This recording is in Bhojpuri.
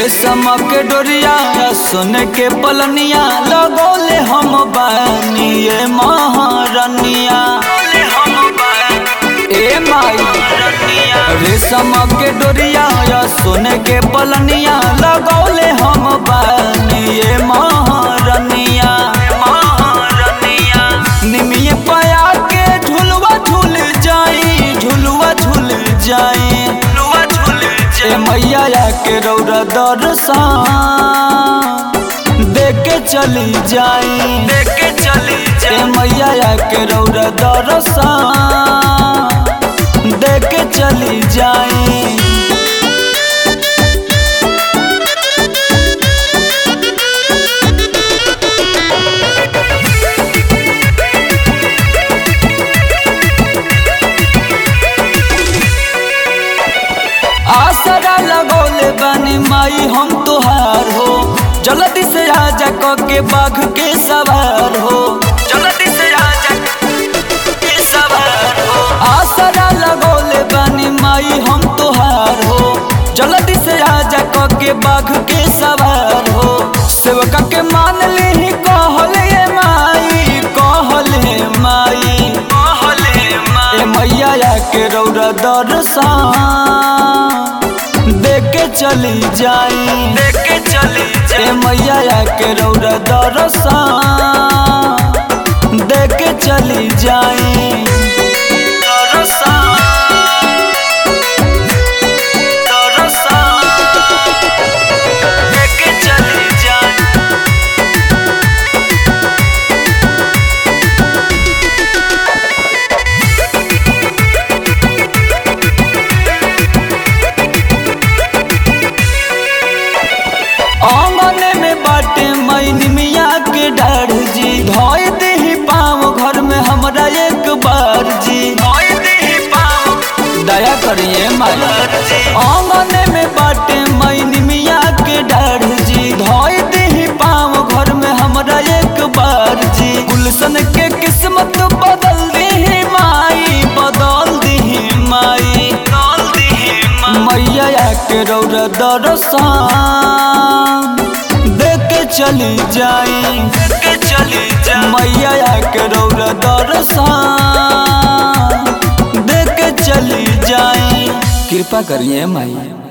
रेशम के डोरिया सोने के पलनिया लगौले हम बानी ये महारनिया ए माई रेशम के डोरिया सोने के पलनिया लगौले हम बानी ये महारनिया निमिये पया के झुलवा झूल जाई झुलवा झूल जाई ए मैया के रौरा दर्शन देख के चली जाई ए मैया के रौरा दर्शन देख के चली जाई आसरा लगौले बानी माई हम तोहार हो जल्दी से आजा क के बाघ के सवार हो जल्दी से आजा के सवार हो आसरा लगौले बानी माई हम तोहार हो जल्दी से आजा क के बाघ के सवार हो सेवका के मान ली कहले ये माई कहले माई कहले माई ए मैया के रौरा दर्शन देख के चली जाई देख के चली जाई मैया के रौरा दर्शन देख के चली जाई देख के चली जाई आंगन में बाटे मैन मिया के डर जी धोई दही पाँव घर में हमरा एक बार जी दया करिए माया आंगन में बाटे मैन मिया के डर जी धोई दही पाँव घर में हमरा एक बार जी गुलशन के किस्मत बदल दी माई बदल दी माई मैया के रौरा दर्शन देख के चली जाई मैया के रौरा दर्शन देख के चली जाई कृपा करिए माई